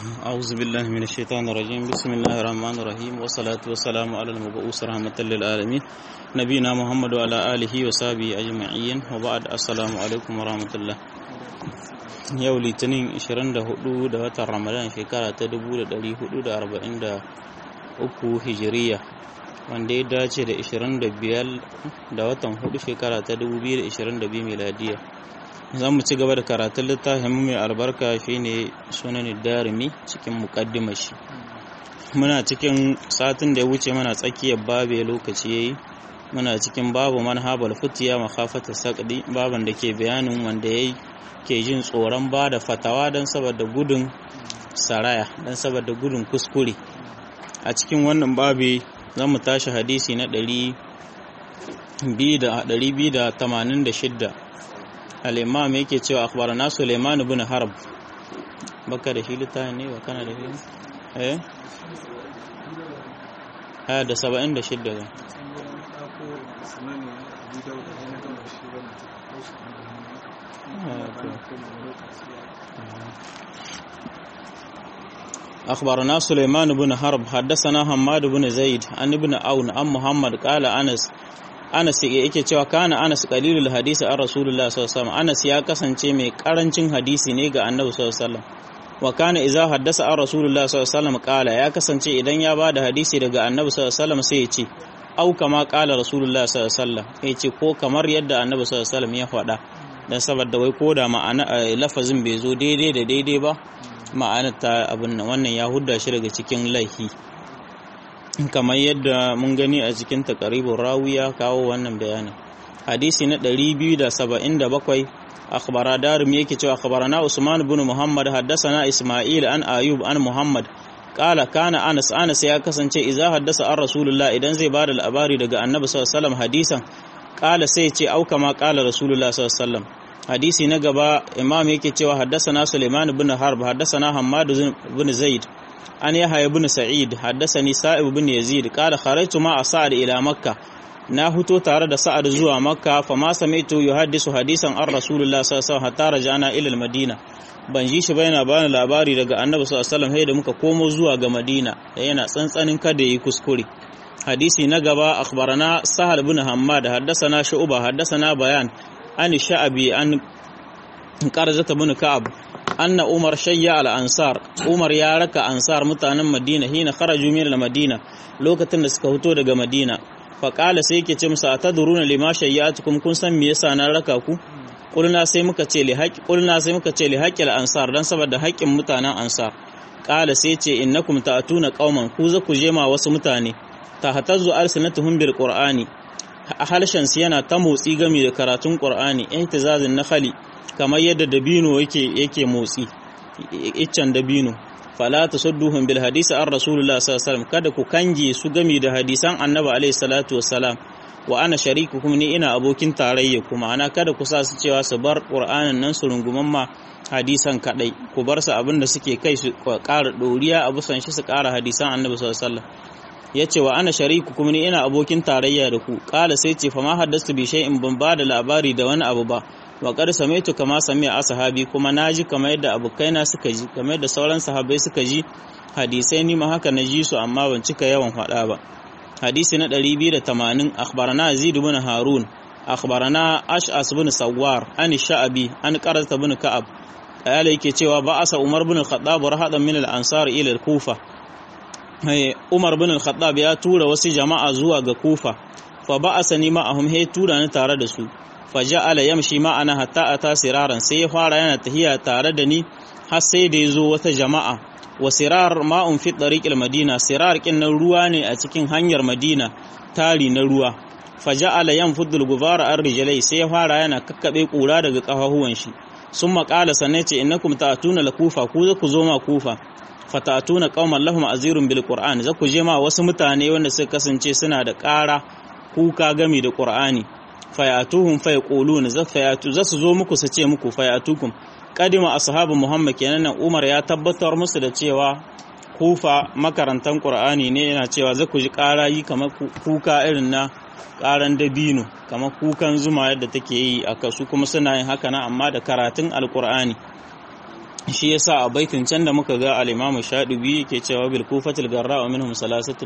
أعوذ بالله من الشيطان الرجيم بسم الله الرحمن الرحيم والصلاة والسلام على المبعوث رحمة للعالمين نبينا محمد وعلى آله وصحبه أجمعين وبعد السلام عليكم ورحمة الله yau litinin 24 da watan ramadan shekara ta 1443 hijiriya wanda ya dace da 25 da watan 4 shekara ta 2022 miladiya za mu ci gaba da karatun littafin mai albarka shine sunan darimi cikin mukaddimar shi muna cikin satin da ya wuce mana tsakiyar babe lokaci yayi muna cikin babu manhabal futiya makhafata saqdi baban da ke bayanin wanda yayi ke jin tsoron ba da fatawa don saboda gudun saraya don saboda gudun kuskure a cikin wannan babi za mu tashi hadisi na 286 al'imam yake cewa akhbarana Suleiman ibn Harb baka da shi littafin ne ba kana da shi eh aya da 76 ga أخبرنا سليمان بن حرب حدثنا حماد بن زيد عن ابن عون عن محمد قال أنس Anas yake cewa kana Anas qalilul hadisi an Rasulullah sallallahu alaihi wasallam Anas ya kasance mai karancin hadisi ne ga Annabi sallallahu alaihi wasallam wa kana idza haddasa an Rasulullah sallallahu alaihi wasallam qala ya kasance idan ya bada hadisi daga Annabi sallallahu alaihi wasallam sai ya ce au kama qala Rasulullah sallallahu alaihi wasallam ya ce ko kamar yadda Annabi sallallahu alaihi wasallam ya faɗa dan saboda wai ko da ma'ana lafazin bai zo daidai da daidai ba ma'anar ta abin nan wannan ya hudda shi daga cikin laifi kamar yadda mun gani a cikin takaribin rawiya kawo wannan bayanin hadisi na 277 akhbara darum yake cewa akhbarana usman ibn muhammad haddathana isma'il an ayub an muhammad qala kana anas anas ya kasance idza haddasa an rasulullah idan zai bada labari daga annabi sallallahu alaihi wasallam hadisan qala sai ce au kama qala rasulullah sallallahu alaihi wasallam hadisi na gaba imam yake cewa haddathana sulaiman ibn harb haddathana hammad ibn zaid an yahya ibn sa'id haddathani sa'ib ibn yazid qala kharajtu ma sa'ad ila makka na huto tare da sa'ad zuwa makka fa ma sami'tu yuhaddisu hadisan an rasulullah sallallahu alaihi wasallam hatta rajana ila al-madina ban ji shi ba yana bani labari daga annabi sallallahu alaihi wasallam da muka komo zuwa ga madina yana tsantsanin kada yi kuskure hadisi na gaba akhbarana sahal ibn hammad haddathana shu'ba haddathana bayan an sha'abi an qarzata ibn ka'ab anna umar shayya al-ansar umar ya raka ansar mutanen madina hina kharaju min al-madina lokacin da suka fito daga madina fa qala sai yake ce musu atadruna lima shayyatukum kun san me yasa na raka ku kulna sai muka ce li haqq kulna sai muka ce li haqqil ansar dan saboda haƙƙin mutanen ansar qala sai ce innakum ta'tuna qauman ku za ku je ma wasu mutane tahtazzu alsinatuhum bil qur'ani halshen su yana ta motsi game da karatun qur'ani ihtizazin nakhali kamar yadda dabino yake yake motsi iccen dabino fala tasudduhum bil hadisi an rasulullah sallallahu alaihi wasallam kada ku kange su gami da hadisan annabi alaihi salatu wassalam wa ana sharikukum ni ina abokin tarayya kuma ana kada ku sa su cewa su bar qur'anin nan su runguman ma hadisan kadai ku bar su abin da suke kai su ƙara doriya abu san shi su ƙara hadisan annabi sallallahu alaihi wasallam yace wa ana sharikukum ni ina abokin tarayya da ku kala sai ce fa ma haddastu bi shay'in ban ba da labari da wani abu ba wa qad samaitu kama sami'a ashabi kuma naji kamar yadda abokaina suka ji kamar yadda sauran sahabbai suka ji hadisai ni ma haka na ji su amma ban cika yawan faɗa ba hadisi na 280 akhbarana yazid ibn harun akhbarana ash'as ibn sawwar an sha'abi an qarata ibn ka'ab ayala yake cewa ba'asa umar ibn al-khattab rahadan min al-ansar ila al-kufa umar ibn al-khattab ya tura wasu jama'a zuwa ga kufa fa ba'asa ni ma'ahum he tura ni tare da su faja'ala yamshi ma'ana hatta ata siraran sai ya fara yana tahiya tare da ni har sai da yazo wata jama'a wa sirar ma'un fi tariqil madina sirar kin nan ruwa ne a cikin hanyar madina tari na ruwa faja'ala yanfudul gubara ar rijlai sai ya fara yana kakkabe kura daga kafahuwan shi summa qala sanace innakum ta'tuna la kufa ku za ku zo ma kufa fatatuna qauman lahum azirun bil qur'an za ku je ma wasu mutane wanda suka kasance suna da ƙara kuka gami da qur'ani fayatuhum fayaquluna za fayatu za su zo muku su ce muku fayatukum kadima ashabu muhammad kenan umar ya tabbatar musu da cewa kufa makarantan qur'ani ne yana cewa za ku ji ƙarayi kamar kuka irin na ƙaran dabino kamar kukan zuma yadda take yi a kasu kuma suna yin haka na amma da karatun alqur'ani shi yasa a baitin can da muka ga al-Imam Shadibi yake cewa bil kufatil garra wa minhum salasatun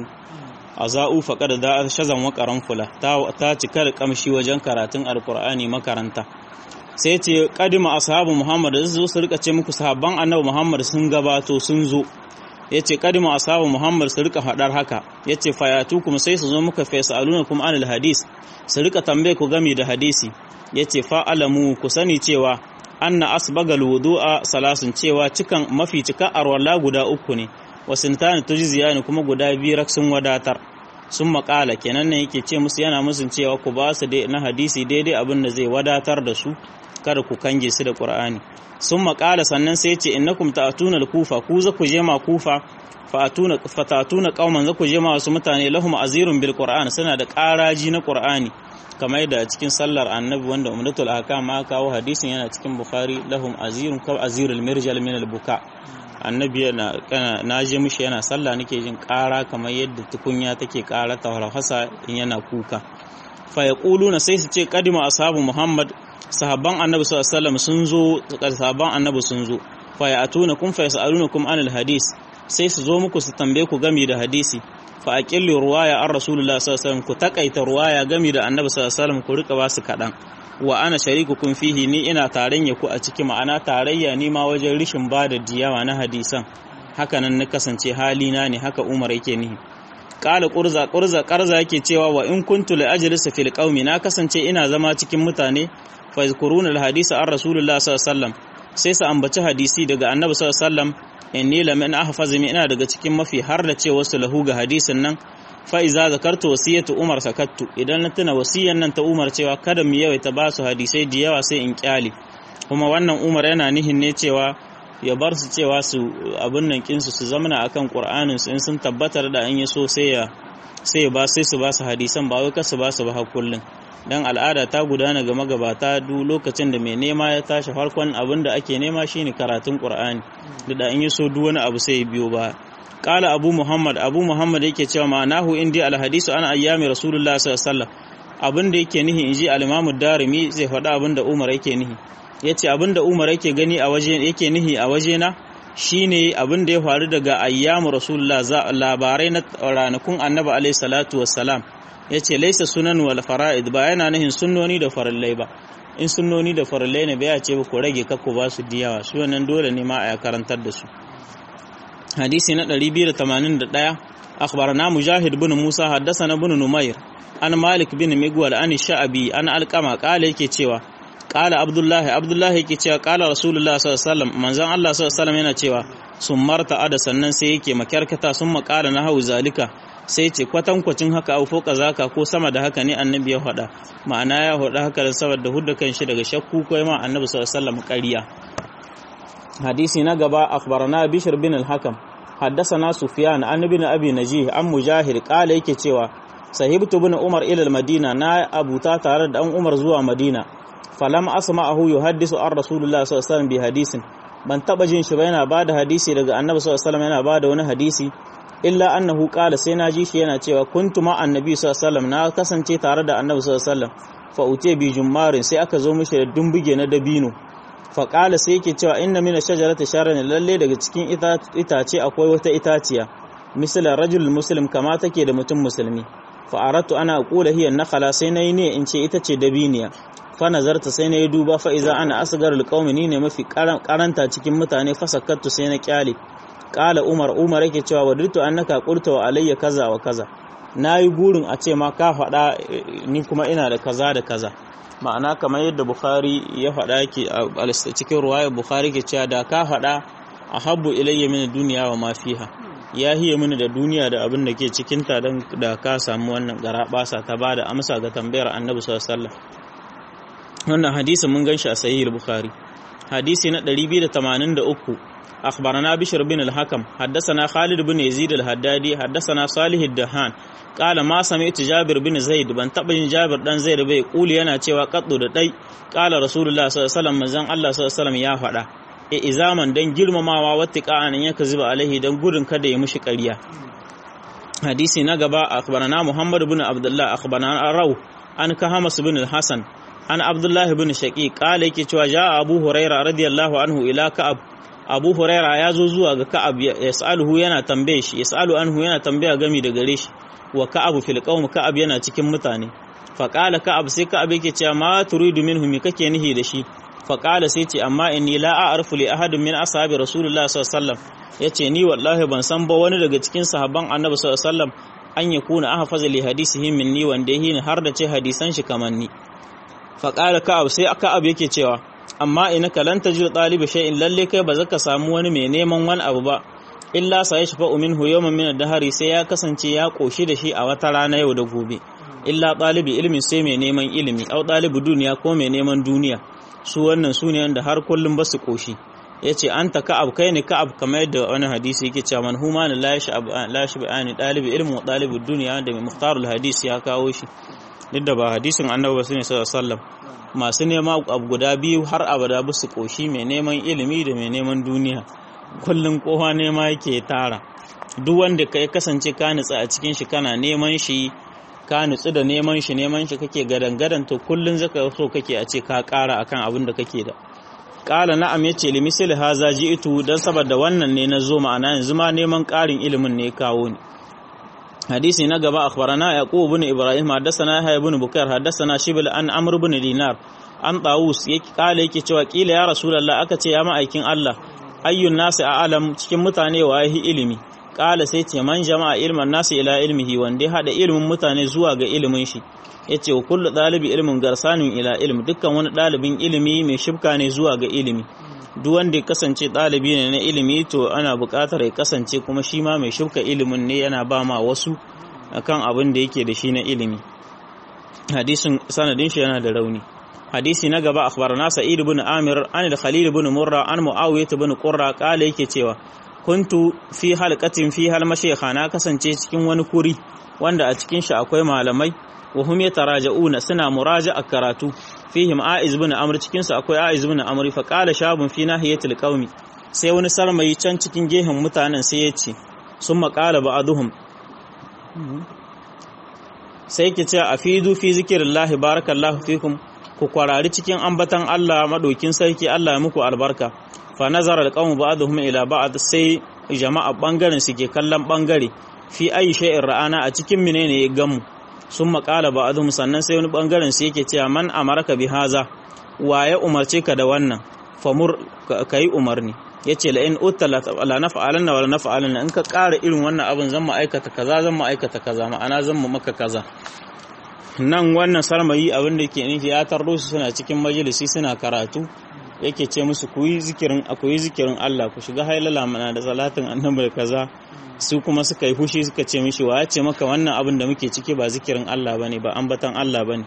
azau faqad da shazan wa qaranfula ta ta cika da kamshi wajen karatun alqur'ani makaranta sai ce kadima ashabu Muhammad da zo su rika ce muku sahabban Annabi Muhammad sun gabato sun zo yace kadima ashabu Muhammad su rika fadar haka yace fayatu kuma sai su zo muka fasaluna kuma anil hadis su rika tambaye ku game da hadisi yace fa alamu ku sani cewa anna asbagal wudu'a salasun cewa cikan mafi cika arwala guda uku ne wasintani tujziyani kuma guda biyu rak sun wadatar sun makala kenan ne yake ce musu yana musun cewa ku ba su na hadisi daidai abin da zai wadatar da su kada ku kange su da qur'ani sun makala sannan sai ce innakum ta'tuna al-kufa ku za ku je ma kufa fatuna fatatuna qauman za ku je ma wasu mutane lahum azirun bil qur'an suna da ƙaraji na qur'ani kamar da cikin sallar annabi wanda umdatul ahkam ma kawo hadisin yana cikin bukhari lahum azirun ka azirul mirjal min al-buka annabi yana na je mishi yana sallah nake jin ƙara kamar yadda tukunya take ƙara tawhasa in yana kuka fa yaquluna sai su ce qadima ashabu muhammad sahabban annabi sallallahu alaihi wasallam sun zo sahabban annabi sun zo fa ya'tuna kum fa yas'alunakum anil hadis sai su zo muku su tambaye ku gami da hadisi fa aqillu ruwaya an rasulullah sallallahu alaihi wasallam ku takaita ruwaya gami da annabi sallallahu alaihi wasallam ku rika ba su kadan wa ana sharikukum fihi ni ina tarayya ku a ciki ma'ana tarayya ni ma wajen rishin bada diyawa na hadisan haka nan na kasance halina ne haka Umar yake nihi qala qurza qurza qarza yake cewa wa in kuntu la ajlisu fil qaumi na kasance ina zama cikin mutane fa yazkuruna al hadisa an rasulullah sallallahu alaihi wasallam sai su ambaci hadisi daga annabi sallallahu alaihi wasallam inni lam in ahfazu ina daga cikin mafi har da ce wasu lahu ga hadisin nan fa iza zakartu wasiyatu umar sakattu idan na tuna wasiyan nan ta umar cewa kada mu yawaita ba su hadisai da yawa sai in kyale kuma wannan umar yana nihin ne cewa ya bar su cewa su abin nan kinsu su zamana akan qur'anin su in sun tabbatar da an yi so sai ya sai ya ba sai su ba su hadisan ba wai kasu ba su ba kullun dan al'ada ta gudana ga magabata duk lokacin da mai nema ya tashi farkon abin da ake nema shine karatun qur'ani da in yi so duk wani abu sai ya biyo ba kala abu muhammad abu muhammad yake cewa ma'anahu indi alhadisu ana ayyami rasulullah sallallahu alaihi wasallam abin da yake nihi inji al-imamu darimi zai faɗa abin da umar yake nihi yace abin da umar yake gani a waje yake nihi a waje na shine abin da ya faru daga ayyamu rasulullah labarai na ranakun annabi alaihi salatu wassalam yace laisa sunan wal fara'id ba yana nihin sunnoni da farallai ba in sunnoni da farallai ne bai ce ba ku rage kakku ba su diyawa su wannan dole ne ma a karantar da su hadisi na 281 akhbarana mujahid bin musa haddathana bin numair an malik bin migwal an sha'abi an alqama kala yake cewa kala abdullahi abdullahi yake cewa kala rasulullah sallallahu alaihi wasallam manzon Allah sallallahu alaihi wasallam yana cewa sun marta ada sannan sai yake makyarkata sun makala na hau zalika sai ce kwatankwacin haka au foka zaka ko sama da haka ne annabi ya faɗa ma'ana ya faɗa haka da saboda hudda kan shi daga shakku ko ma annabi sallallahu alaihi wasallam ƙarya hadisi na gaba akhbarana bishr bin al-hakam haddathana sufyan an ibn abi najih an mujahid qala yake cewa sahibtu bin umar ila al-madina na abuta tare da an umar zuwa madina falam asma'ahu yuhaddisu an rasulullah sallallahu alaihi wasallam bi hadisin ban taba jin shi ba yana bada hadisi daga annabi sallallahu alaihi wasallam yana bada wani hadisi illa annahu qala sai na ji shi yana cewa kuntu ma annabi sallallahu alaihi wasallam na kasance tare da annabi sallallahu alaihi wasallam fa uce bi jummarin sai aka zo mishi da dumbuge na dabino fa qala sai yake cewa inna min shajarati sharan lalle daga cikin itace akwai wata itaciya misala rajul muslim kama take da mutum musulmi fa aratu ana aqula hiya nakhala sai nayi ne in ce ita ce dabiniya fa nazarta sai nayi duba fa iza ana asgarul qaumi ni ne mafi karanta cikin mutane fa sakattu sai na kyale kala umar umar yake cewa wadirtu annaka qulta wa alayya kaza wa kaza nayi burin a ce ma ka faɗa ni kuma ina da kaza da kaza ma'ana kamar yadda bukhari ya faɗa yake a cikin ruwayar bukhari ke cewa da ka faɗa ahabbu ilayya min duniya wa ma fiha ya hiye mini da duniya da abin da ke cikin ta dan da ka samu wannan garabasa ta bada amsa ga tambayar annabi sallallahu alaihi wasallam wannan hadisi mun ganshi a sahih bukhari hadisi na 283 أخبرنا بشر بن الحكم حدثنا خالد بن يزيد الهدادي حدثنا صالح الدهان قال ما سمعت جابر بن زيد بن تبين جابر دان زيد bai kuli yana cewa kaddu da dai qala rasulullah sallallahu alaihi wasallam manzon Allah sallallahu alaihi wasallam ya faɗa e izaman dan girmamawa wattiqa'an yaka zuba alaihi dan gudun kada ya mushi ƙarya hadisi na gaba akhbarana muhammad ibn abdullah akhbarana raw an kahamas ibn al-hasan an abdullah ibn shaqiq qala yake cewa ja abu huraira radiyallahu anhu ila ka'ab abu huraira ya zo zuwa ga ka'ab yas'aluhu yana tambaye shi yas'alu anhu yana tambaya gami da gare shi wa ka'ab fil qaum ka'ab yana cikin mutane fa qala ka'ab sai ka'ab yake cewa ma turidu minhu me kake nihi da shi fa qala sai ce amma inni la a'rifu li ahadin min ashabi rasulullah sallallahu alaihi wasallam yace ni wallahi ban san ba wani daga cikin sahabban annabi sallallahu alaihi wasallam an yakuna ahfaza li hadisihi minni wanda yake har da ce hadisan shi kamar ni fa qala ka'ab sai ka'ab yake cewa amma ina ka lan tajid talibi shay'in lalle kai ba zaka samu wani mai neman wani abu ba illa sa yashfa minhu yawman min ad-dahri sai ya kasance ya koshi da shi a wata rana yau da gobe illa talibi ilmin sai mai neman ilimi au talibi duniya ko mai neman duniya su wannan su ne wanda har kullum ba su koshi yace anta ka'ab kai ne ka'ab kamar yadda wani hadisi yake cewa man huma la yashab la yashba'ani talibi ilmi wa talibi duniya da mai muhtarul hadisi ya kawo shi duk da ba hadisin annabi ba sallallahu alaihi wasallam masu nema abu guda biyu har abada ba su koshi mai neman ilimi da mai neman duniya kullum kowa nema yake tara duk wanda ka kasance ka nutsa a cikin shi kana neman shi ka nutsu da neman shi neman shi kake gadan gadan to kullum zaka so kake a ce ka kara akan abin da kake da kala na'am yace li misli haza ji'tu dan saboda wannan ne na zo ma'ana yanzu ma neman karin ilimin ne kawo ni حديث نقبا أخبرنا يعقوب بن إبراهيم حدثنا يحيى بن بكير حدثنا شبل أن عمرو بن دينار an tawus kala yake cewa kila ya rasulullah aka ce ya ma'aikin Allah ayyun nasi a alam cikin mutane wa yahi ilimi kala sai ce man jama'a ilman nasi ila ilmihi wanda ya hada ilimin mutane zuwa ga ilimin shi yace wa kullu dalibi ilmin garsanin ila ilmi dukkan wani dalibin ilimi mai shibka ne zuwa ga ilimi duk wanda ya kasance dalibi ne na ilimi to ana buƙatar ya kasance kuma shi ma mai shibka ilimin ne yana ba ma wasu akan abin da yake da shi na ilimi hadisin sanadin shi yana da rauni hadisi na gaba akhbarana sa'id ibn amir an da khalil ibn murra an muawiyah ibn qurra kala yake cewa kuntu fi halqatin fi hal mashayikha na kasance cikin wani kuri wanda a cikin shi akwai malamai wa hum yataraja'una suna muraja'a karatu fihim aiz ibn amr cikin su akwai aiz ibn amr fa qala shabun fi nahiyatil qaumi sai wani sarmayi can cikin gehen mutanen sai ya ce sun maƙala ba'aduhum sai ki ce a fidu fi zikirillahi barakallahu fikum ku kwarari cikin ambatan Allah maɗokin sarki Allah ya muku albarka fa nazara alqawmu ba'dhum ila ba'd sai jama'a bangaren su ke kallon bangare fi ayi shay'in ra'ana a cikin menene ya gamu sun maƙala ba'dhum sannan sai wani bangaren su yake cewa man amaraka bi haza wa ya umarce ka da wannan famur kai umarni yace la in utta la naf'alanna wa la naf'alanna in ka ƙara irin wannan abin zan mu aikata kaza zan mu aikata kaza ma'ana zan mu maka kaza nan wannan sarmayi abin da ke nufi ya tarro su suna cikin majalisi suna karatu yake ce musu ku yi zikirin ku yi zikirin Allah ku shiga hailala mana da salatin annabi da kaza su kuma suka yi fushi suka ce mishi wa ya ce maka wannan abin da muke ciki ba zikirin Allah bane ba ambatan Allah bane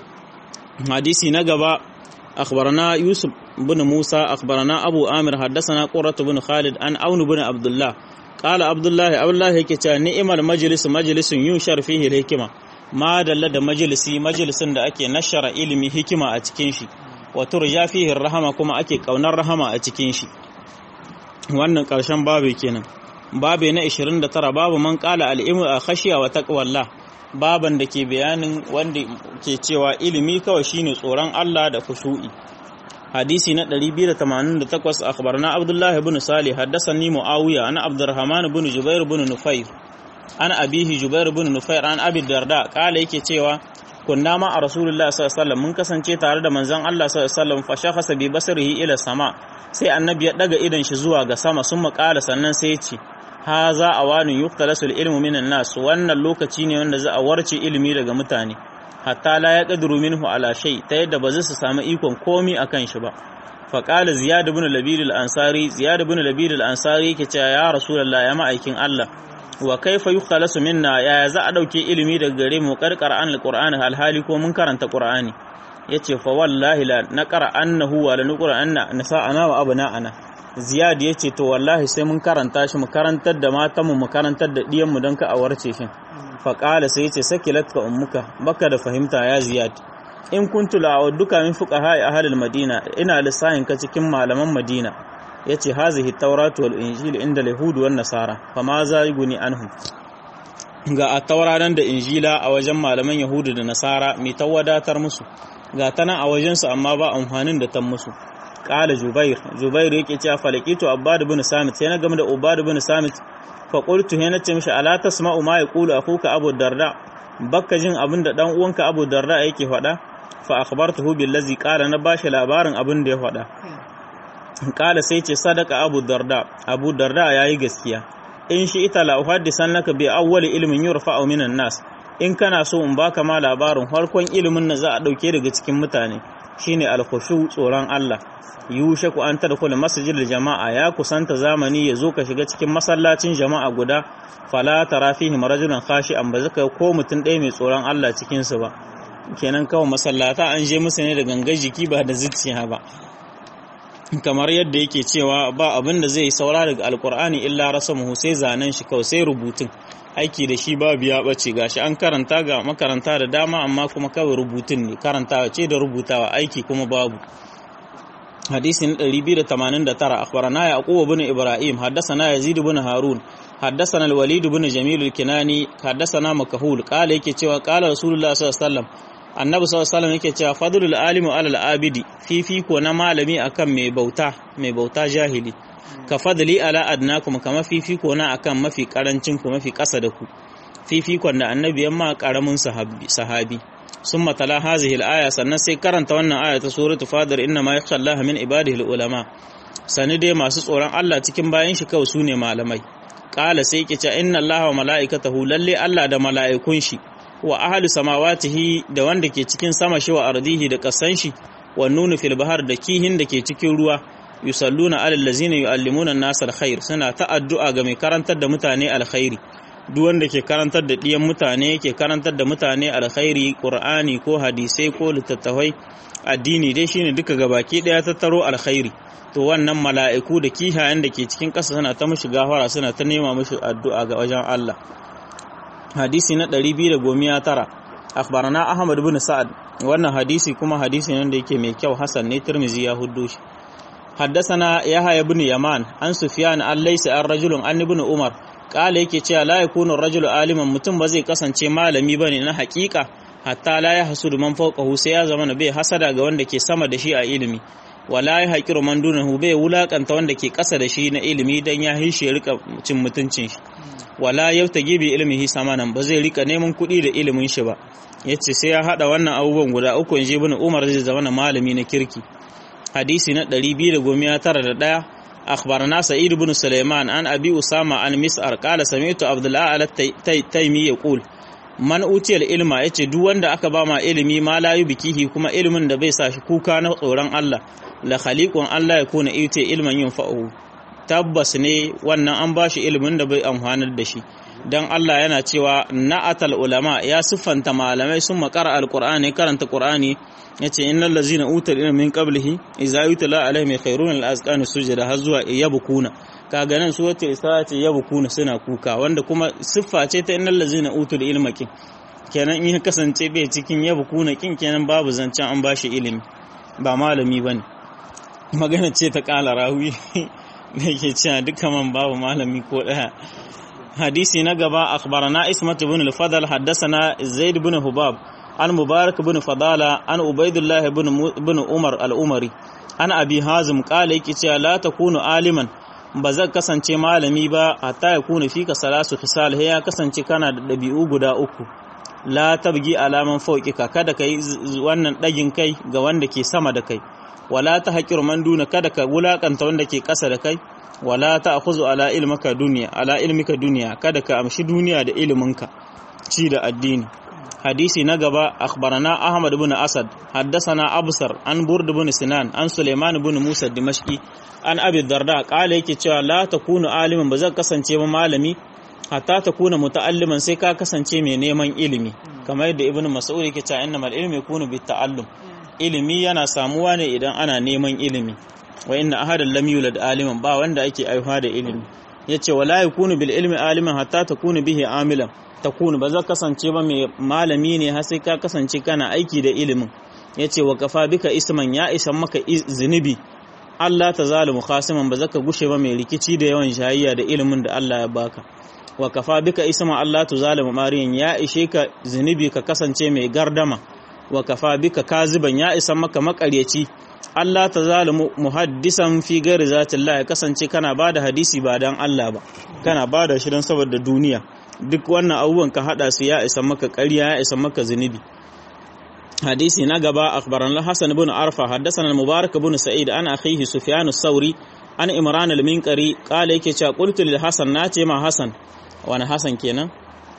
hadisi na gaba أخبرنا يوسف بن موسى أخبرنا أبو آمر حدثنا قرة بن خالد عن أون بن عبد الله قال عبد الله عبد الله يكتا نئم المجلس مجلس ينشر فيه الحكمة ما دل da majalisi majalisin da ake nashara ilimi hikima a cikin shi wa turja fihi rahama kuma ake kaunar rahama a cikin shi wannan karshen babu kenan babu na 29 babu man qala al-ilmu a khashiya wa taqwallah baban da ke bayanin wanda ke cewa ilimi kawai shine tsoron Allah da khushu'i hadisi na 288 akhbarna abdullah ibn salih haddathani muawiya ana abdurrahman ibn jubair ibn nufair ana abihi jubair ibn nufair an abi darda kala yake cewa kunna ma a rasulullah sallallahu alaihi wasallam mun kasance tare da manzon Allah sallallahu alaihi wasallam fa shakhasa bi basarihi ila sama sai annabi ya daga idan shi zuwa ga sama sun makala sannan sai ya ce haza awanin yuqtalasul ilmu minan nas wannan lokaci ne wanda za a warce ilimi daga mutane hatta la yaqdiru minhu ala shay ta yadda ba za su samu ikon komi akan shi ba fa qala ziyad ibn labid al-ansari ziyad ibn labid al-ansari yake cewa ya rasulullah ya ma'aikin Allah wa kaifa yuqtalasu minna ya za a dauke ilimi daga gare mu karkar an al-qur'ani alhali ko mun karanta qur'ani yace fa wallahi la naqra annahu wa la nuqra anna nasa'ana wa abna'ana ziyad ya ce to wallahi sai mun karanta shi mu karantar da matanmu mu karantar da ɗiyanmu don ka a warce shi faƙala sai ya ce saki latka ummuka baka da fahimta ya ziyad in kuntu la duka min fuqaha ahlil madina ina lissahin ka cikin malaman madina yace hazihi tawratu wal injil inda yahud wan nasara fama za yuguni anhum ga a tauraron da injila a wajen malaman yahudu da nasara mai tawadatar musu ga tana a wajensu amma ba amfanin da ta musu qala jubair jubair yake cewa falakitu abbad ibn samit sai na game da ubad ibn samit fa qultu he nace mishi ala tasma'u ma yaqulu akuka abu darda bakka jin abin da dan uwanka abu darda yake faɗa fa akhbartuhu billazi qala na bashi labarin abin da ya faɗa qala sai ce sadaka abu darda abu darda yayi gaskiya in shi ita la uhaddisan laka bi awwali ilmin yurfa'u minan nas in kana so in baka ma labarin farkon ilimin na za a dauke daga cikin mutane shine alkhushu tsoron Allah yushaku an tadkhul masjidil jama'a ya kusanta zamani ya zo ka shiga cikin masallacin jama'a guda fala tara fihi rajulan khashi'an ba zaka ko mutun ɗaya mai tsoron Allah cikin su ba kenan kawai masallata an je musu ne da gangar jiki ba da zuciya ba kamar yadda yake cewa ba abin da zai saura daga alkur'ani illa rasamuhu sai zanen shi kawai sai rubutun aiki da shi babu ya bace gashi an karanta ga makaranta da dama amma kuma kawai rubutun ne karantawa ce da rubutawa aiki kuma babu hadisi na 289 akhbarana yaqub ibn ibrahim haddathana yazid ibn harun haddathana al-walid ibn jamil al-kinani haddathana makahul qala yake cewa qala rasulullah sallallahu alaihi wasallam annabi sallallahu alaihi wasallam yake cewa fadlul alimu alal abidi fifiko na malami akan mai bauta mai bauta jahili ka fadli ala adnakum kama fifiko na akan mafi karancin ku mafi kasa da ku fifikon da annabi yamma karamin sahabi sahabi summa tala hazihi al-aya sannan sai karanta wannan aya ta suratu fadir inna ma yakhsha Allah min ibadihi al-ulama sani dai masu tsoron Allah cikin bayan shi kawai sune malamai qala sai yake cewa inna Allah wa mala'ikatahu lalle Allah da mala'ikun shi wa ahlu samawatihi da wanda ke cikin sama shi wa ardihi da kasan shi wa nunu fil bahar da kihin da ke cikin ruwa yusalluna alal ladzina yuallimuna an-nas alkhair suna ta addu'a ga mai karantar da mutane alkhairi duk wanda ke karantar da diyan mutane ke karantar da mutane alkhairi qur'ani ko hadisai ko littattafai addini dai shine duka gabaki daya tattaro alkhairi to wannan mala'iku da kihayen da ke cikin ƙasa suna ta mishi gafara suna ta nema mishi addu'a ga wajen Allah hadisi na 219 akhbarana ahmad ibn sa'ad wannan hadisi kuma hadisi ne da yake mai kyau hasan ne tirmizi ya huddo shi حدثنا يحيى بن يمان عن سفيان عن ليس الرجل عن ابن عمر قال yake cewa la yakunu ar-rajulu aliman mutum ba zai kasance malami bane na hakika hatta la yahsudu man fawqahu sai ya zama bai hasada ga wanda ke sama da shi a ilimi wala ya haƙiru man dunahu bai wulakanta wanda ke ƙasa da shi na ilimi dan ya hishe rika cin mutuncin shi wala yautage bi ilmihi samanan ba zai rika neman kuɗi da ilimin shi ba yace sai ya hada wannan abubuwan guda uku in je ibn Umar zai zama malami na kirki hadisi na 291 akhbarana sa'id ibn sulaiman an abi usama an mis'ar qala sami'tu abdullah al taymi yaqul man utiyal ilma yace duk wanda aka ba ma ilimi ma la bikihi kuma ilimin da bai sa shi kuka na tsoron Allah la khaliqun Allah ya kuna ite ilman yunfa'u tabbas ne wannan an ba shi ilimin da bai amfanar da shi dan Allah yana cewa na'atal ulama ya siffanta malamai sun makara alqur'ani karanta qur'ani yace innal ladzina utul ilma min qablihi idza yutla alaihim khairun al-azqan sujada har zuwa yabkuna kaga nan su wata isa ce yabkuna suna kuka wanda kuma siffa ce ta innal ladzina utul ilma kin kenan in kasance bai cikin yabkuna kin kenan babu zancen an bashi ilimi ba malami bane magana ce ta kala rawi da yake cewa duka man babu malami ko daya hadisi na gaba akhbarana ismat ibn al-fadl haddathana zaid ibn hubab an mubarak ibn fadala an ubaidullah ibn umar al-umari an abi hazim qala yake cewa la takunu aliman ba zan kasance malami ba hatta ya kuna fika salasu khisal he ya kasance kana da dabi'u guda uku la tabgi alaman fawqika kada kai wannan dagin kai ga wanda ke sama da kai wala ta haƙir man duna kada ka wulakanta wanda ke ƙasa da kai wala ta akhuzu ala ilmika duniya ala ilmika duniya kada ka amshi duniya da iliminka ci da addini hadisi na gaba akhbarana ahmad ibn asad haddathana absar an burd ibn sinan an suleiman ibn musa dimashqi an abi darda qala yake cewa la takunu aliman ba zan kasance ba malami hatta takuna muta'alliman sai ka kasance mai neman ilimi kamar yadda ibn mas'ud yake cewa innamal ilmu yakunu bit ta'allum ilimi yana samuwa ne idan ana neman ilimi wa inna ahadan lam yulad aliman ba wanda ake aihuwa da ilimi yace wala yakunu bil ilmi aliman hatta takunu bihi amilan takunu ba za kasance ba mai malami ne har sai ka kasance kana aiki da ilimin yace wa kafa bika isman ya isan maka zunubi Allah ta zalimu khasiman ba zaka gushe ba mai rikici da yawan shayayya da ilimin da Allah ya baka wa kafa bika isma Allah tu zalimu mariyan ya ishe ka zunubi ka kasance mai gardama wa kafa bika kaziban ya isa maka makaryaci Allah ta zalimu muhaddisan fi gari zatillah ya kasance kana ba da hadisi ba don Allah ba kana ba da shi don saboda duniya duk wannan abubuwan ka hada su ya isa maka ƙarya ya isa maka zunubi hadisi na gaba akhbaran al-hasan ibn arfa haddathana al-mubarak ibn sa'id an akhihi sufyan as-sauri an imran al-minqari qala yake cewa qultu lil hasan nace ma hasan wani hasan kenan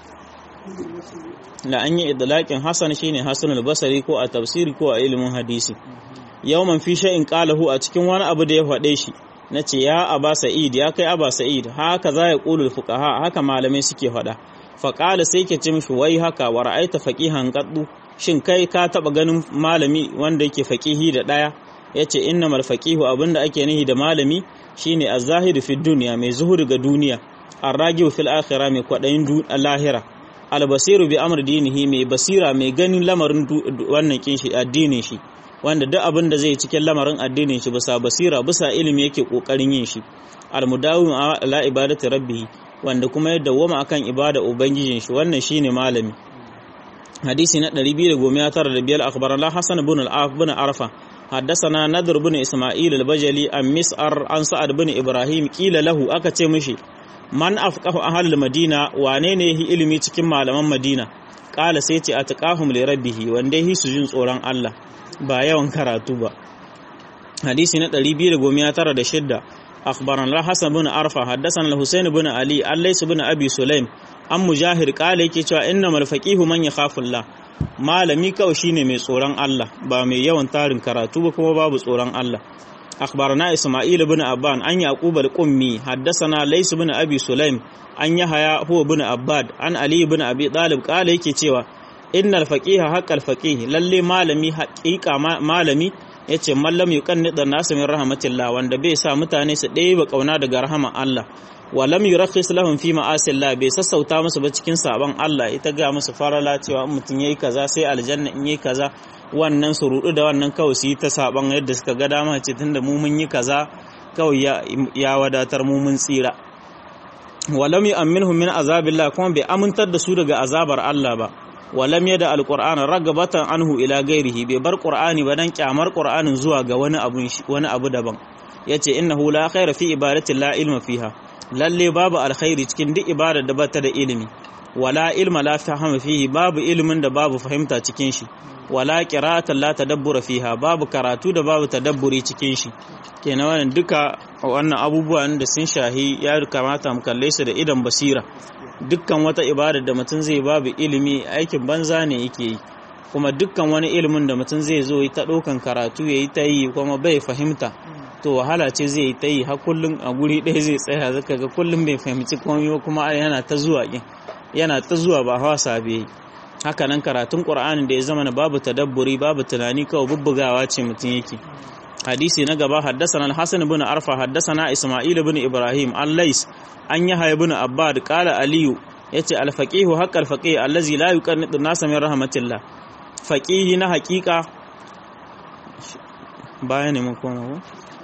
la an yi idlaqin hasan shine hasan al-basri ko a tafsiri ko a ilimin hadisi yawman fi shay'in qalahu a cikin wani abu da ya faɗe shi nace ya aba sa'id ya kai aba sa'id haka za ya qulu fuqaha haka malamai suke faɗa fa qala sai ke ce mishi wai haka wa ra'aita faqihan qaddu shin kai ka taba ganin malami wanda yake faqihi da daya yace innamal faqihu abinda ake nihi da malami shine az-zahidu fi dunya mai zuhuri ga duniya ar-ragiu fil akhirah mai kwadayin lahira al-basiru bi amr dinihi mai basira mai ganin lamarin wannan kin shi addinin shi wanda duk abin da zai cikin lamarin addinin shi bisa basira bisa ilimi yake kokarin yin shi almudawim ala ibadati rabbih wanda kuma ya dawwama akan ibada ubangijin shi wannan shine malami hadisi na 295 akhbarana hasan ibn al-af ibn arfa حدثنا نذر بن اسماعيل البجلي عن مسعر عن سعد بن ابراهيم قيل له aka ce mishi man afqahu ahlul madina wane ne yi ilimi cikin malaman madina kala sai ce atqahum li rabbih wanda yi su jin tsoron Allah ba yawan karatu ba hadisi na 296 akhbarana hasan bin arfa haddathana al-husayn bin ali allays bin abi sulaim an mujahir kala yake cewa innamal faqihu man yakhafu Allah malami kawai shine mai tsoron Allah ba mai yawan tarin karatu ba kuma babu tsoron Allah akhbarana isma'il bin abban an yaqub al-qummi haddathana lays bin abi sulaim an yahya huwa bin abbad an ali bin abi talib kala yake cewa innal faqiha haqqal faqih lalle malami haqiqa malami yace mallam yuqannida nasu min rahmatillah wanda bai sa mutane su ɗaya ba kauna daga rahama Allah wa lam yurakhis lahum fi ma'asillah bai sassauta musu ba cikin saban Allah ita ga musu farala cewa in mutun yayi kaza sai aljanna in yayi kaza wannan su rudu da wannan kawai su yi ta saban yadda suka ga dama ce tunda mu mun yi kaza kawai ya, ya wadatar mu mun tsira wa lam yu'minhum min azabillah kuma bai amintar da su daga azabar Allah ba walam yada alqur'ana ragabatan anhu ila gairihi bai bar qur'ani ba dan kyamar qur'anin zuwa ga wani abu wani abu daban yace innahu la khaira fi ibadati la ilma fiha lalle babu alkhairi cikin duk ibadar da bata da ilimi wala ilma la fahama fihi babu ilimin da babu fahimta cikin shi wala qira'atan la tadabbura fiha babu karatu da babu tadabburi cikin shi kenan wannan duka wannan abubuwan da sun shahi ya kamata mu kalle su da idan basira dukkan wata ibada da mutum zai babu ilimi aikin banza ne yake yi kuma dukkan wani ilimin da mutum zai zo ta ɗaukan karatu ya yi ta yi kuma bai fahimta to wahala ce zai yi ta yi har kullum a guri ɗaya zai tsaya zaka ga kullum bai fahimci komai ba kuma yana ta zuwa kin yana ta zuwa ba hawa sabe haka nan karatun qur'anin da ya zama babu tadabburi babu tunani kawai bubbugawa ce mutum yake hadisi na gaba haddasana al-hasan ibn arfa haddasana isma'il ibn ibrahim al-lais an yahya ibn abbad qala aliyu yace al-faqihu haqqal faqih allazi la yuqannitu nasa min rahmatillah faqihi na haqiqa baya ne mun koma ko